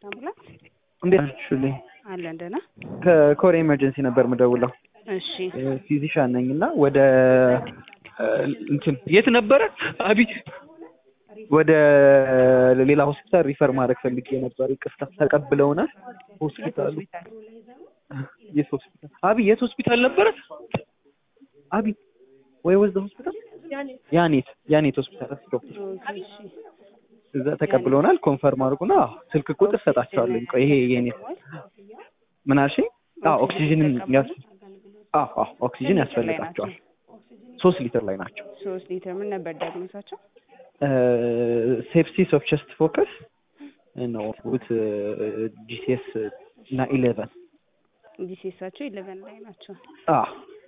አምቡላንስ እንዴት ናችሁልኝ? አለን ደህና። ከኮሪያ ኤመርጀንሲ ነበር የምደውለው። እሺ ፊዚሻን ነኝ እና ወደ እንትን የት ነበረ አቢ ወደ ሌላ ሆስፒታል ሪፈር ማድረግ ፈልጌ ነበር። ይቅርታ ተቀብለውናል። ሆስፒታሉ የት ሆስፒታል አቢ የት ሆስፒታል ነበረ አቢ ወይ ወዝ ሆስፒታል ያኔት ያኔት ሆስፒታል ዶክተር እሺ እዛ ተቀብለውናል። ኮንፈርም አድርጉና ስልክ ቁጥር ሰጣቸዋለሁ። ቆይ ይሄ የኔ ምን አልሽኝ? አዎ ኦክሲጅንም ያስ አዎ አዎ ኦክሲጅን ያስፈልጋቸዋል። ሶስት ሊትር ላይ ናቸው። ሶስት ሊትር ምን ነበር ዲያግኖሳቸው? ሴፕሲስ ኦፍ ቸስት ፎከስ ነው ዊት ጂሲኤስ እና ኢሌቨን ዲሴሳቸው ኢሌቨን ላይ ናቸው። አዎ